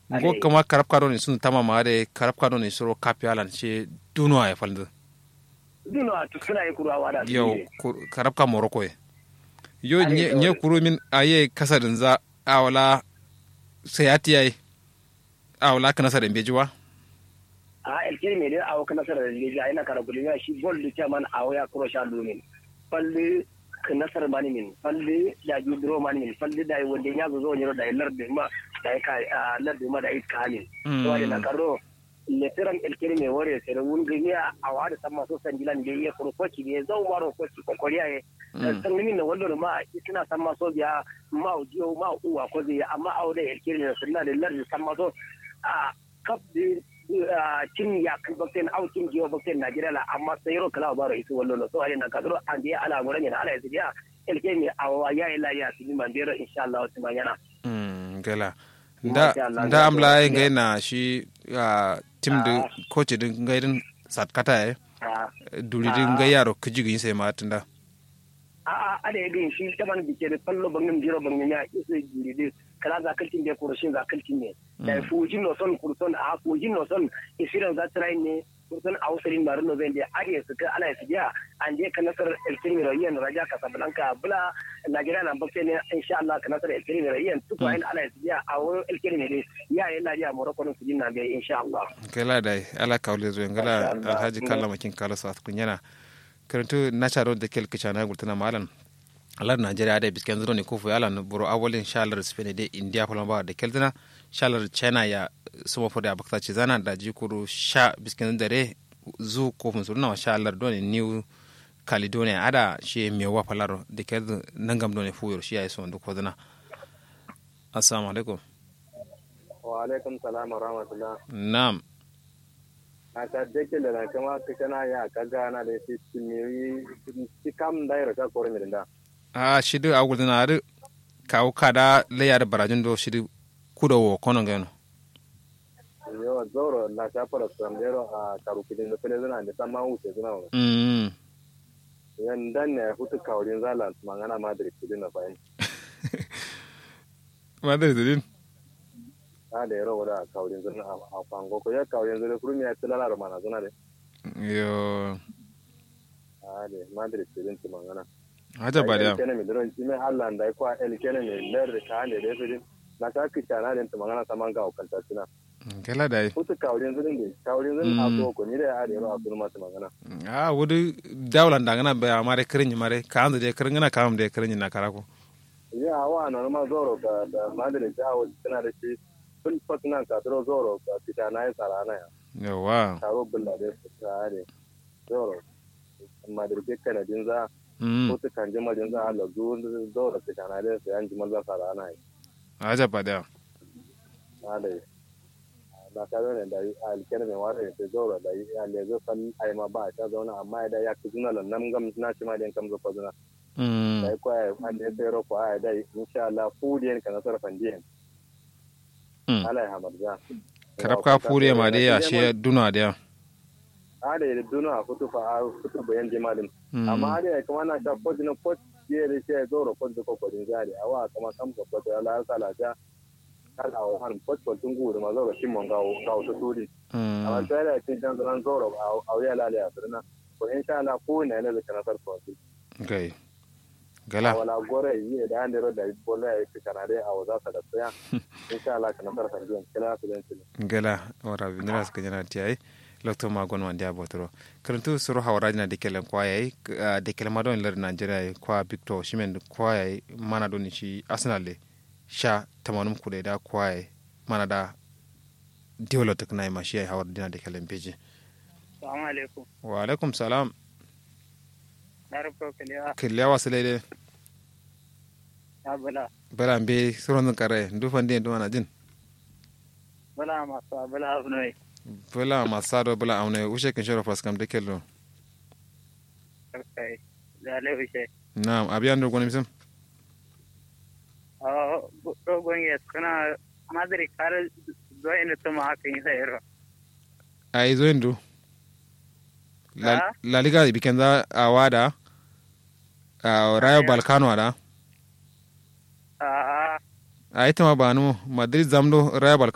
ngo kama karab kado ni sun tama ma de karab kado ni soro kapi alan she duno ay falde duno to suna yi kurwa wada yo karab ka moroko ye yo nye nye kuru min aye kasarin za awala sayati ay awala kana sa dembe jiwa a elkiri me de awo kana sara da leja ina kara kulina shi gol du chaman awo ya kuro sha lumin palle nasar mani min falle da ju dro mani min falle da wonde nya zo nyoro da larde ma da ka larde ma da it kanin to wadi na karo le teran el kere me wore sere wun gnya awada samma so sanjilan be ye kuro koci be zo maro koci ko koriya ye san min na wallo ma isina samma so biya ma ujiyo ma uwa ko zai amma awda el kere ne sunna da larde samma so a kap cin ya kan bakten au cin jiwa bakten Najeriya la amma sai ro kala baro isu wallo so ale na kadro an dia ala ngora ne ala yasu dia elke mi awa ya ila ya su man bero insha Allah su manyana mm gala nda nda amla ngai na shi tim de coach din ngai din sat kata e duri din ngai yaro kujigi sai ma tunda a a ada yadin shi taban bike da fallo bangin jiro bangin ya isu duri din kala za kaltin da kurushin za kaltin ne da fujin no son kurson a fujin no son isiran za ta ne kurson a usulin marin no zai da ariya su ka ala su biya an je ka nasar elkin rayan raja casablanca bula najeriya na bakke ne insha Allah ka nasar elkin rayan tuko ayin ala su biya a wurin elkin ne ya yi lafiya morocco no su jin na bai insha Allah kala dai ala kaule zo ngala alhaji kalla makin kala sa kunyana karantu na charo da kel kichana gurtana malan alar nigeria da bisken zuro ne kufu yalan buru awalin shalar spain da india palamba da keltina shalar china ya suma fodi abakta ce zana da jikuru sha bisken dare zu kofin su na shalar doni new caledonia ada shi mewa palaro da kel nangam doni fuyur shi ya yi son duk wadana assalamu alaikum wa alaikum salam wa rahmatullah na'am a ta dake da kama kana ya kaga na da shi shi kam da ya rasa kore mi da a shidi a wulina ari kawo kada layar barajin do shidi kuda wo kono gano yo zoro na ta fara samdero a karukidin da fele zana da sama wuce zana wa mm yan dan ne hutu kawrin zalan mangana madrid kidin na bayan madrid din a da yaro wada kawrin zana a fango ko ya kawrin zana kurmi ya tilala da mana zana de yo a da madrid kidin ti mangana haja ba da kene mi dron ci me Allah da ko el kene mi ler ka ne de fidin na ta ki tana den ti mangana samanga o kanta tina kala da hutu kawrin zana de kawrin zana a ko ko ni da a da yaro a kurma ti mangana a wudu dawlan da ngana ba mare kirin mare ka anda de kirin ngana kam de kirin na karako ya wa na ma zoro ka da madrid ta wa tana da shi kun fatna ka dro zoro ka fita na yi tsara na ya yawa taro bulla da su tare zoro madrid ke kana din za mm ko ta kan jima din za Allah zo zoro fita na da su yan jimal za tsara na ya haja ba da ale na ta zo ne da alkene mai ware ta zoro da ya le zo san ai ma ba ta zauna amma da ya ku zuna lan nam gam na ci ma den kam zo fa zuna mm da ko ai an da sai ro ko ai da insha Allah fu den kana sarfan den mm ala ya hamarza karab ka fure ma de ya she duna da ada da duna a kutu fa a kutu bayan jimalin Mm. amma ada ya kuma na ta kodi na kodi ya da shi ya zo ro kodi ko kodin jari a wa kama kam ko kodi ala sala ja kala wa han kodi ko tungu da ma zo ro timon ga ga to turi amma mm sai da tin dan zan zo ro a ya la ya sirna ko insha Allah ko ne ne da kana sarfa su gai gala wala gore yi da an ro da bola ya fi kana dai a waza sa da tsaya insha Allah kana sarfa biyan kila su dan gala wara binira suka jana tiyai lokto magon wandi abotoro karantu suru hawarajina de kelen kwayai de kelen madon ler nigeria kwa victor shimen kwayai mana doni shi arsenal le sha tamanum kude da kwayai mana da diwlo tek nay ma shi hawar dina de kelen beji Assalamu alaikum. wa alaikum salam Na rufe kaliya kiliya wasile de ya bala. bala be suron kare ndufan de nduma na jin Bala masu bala abu ne. bala masado bala amne ushe kin shoro pas kam de kello Karkai. Da laifishe. na'am abiyan do gonim sam A dogon ya kuna madari kare zuwa inda tuma haka yi sayarwa. ai zo indu la, Ah? la liga bikenza awada uh, rayo balkano ada A a ita ma banu madrid zamdo rayo balkano